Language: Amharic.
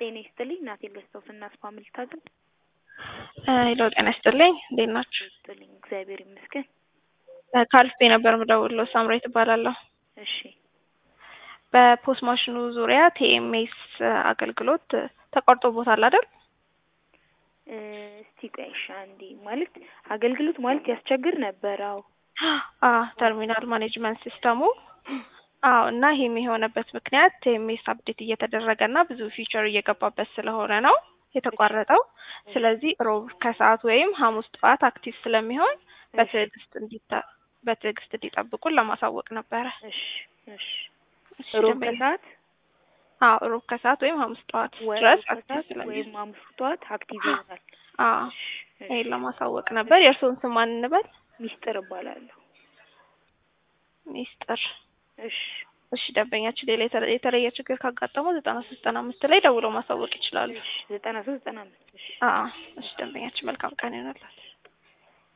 ጤና ይስጥልኝ እናቴ ገዝተው ስናት ፋሚሊ ታግል ሄሎ ጤና ይስጥልኝ እንዴት ናችሁ? ይስጥልኝ እግዚአብሔር ይመስገን። ከአልፌ ነበር የምደውለው ሳምራዊት እባላለሁ። እሺ በፖስት ማሽኑ ዙሪያ ቲኤምኤስ አገልግሎት ተቋርጦቦታል አይደል? እ እስቲ ቆይ እሺ አንዴ ማለት አገልግሎት ማለት ያስቸግር ነበር። አዎ አ ተርሚናል ማኔጅመንት ሲስተሙ አዎ እና ይሄም የሆነበት ምክንያት ቲኤምኤስ አፕዴት እየተደረገ እና ብዙ ፊቸር እየገባበት ስለሆነ ነው የተቋረጠው። ስለዚህ ሮብ ከሰዓት ወይም ሐሙስ ጠዋት አክቲቭ ስለሚሆን በትዕግስት እንዲታ በትዕግስት እንዲጠብቁን ለማሳወቅ ነበረ። እሺ እሺ እሺ፣ ሮብ ደንበኛ- ከሰዓት አዎ ሮብ ከሰዓት ወይም ሐሙስ ጠዋት ወይ ድረስ ሮብ አክቲቭ ከሰዓት ስለሚሆን ወይም ሐሙስ ጠዋት አክቲቭ ይሆናል። አዎ እሺ እሺ። ይሄን ለማሳወቅ ነበር። የእርስዎን ስም ማን እንበል? ሚስጥር እባላለሁ። ሚስጥር። እሺ እሺ ደንበኛችን ሌላ የተለ- የተለየ ችግር ካጋጠመው ዘጠና ሶስት ዘጠና አምስት ላይ ደውለው ማሳወቅ ይችላሉ። እሺ ዘጠና ሶስት ዘጠና አምስት እሺ አዎ እሺ ደንበኛችን መልካም ቀን ይሆንላል።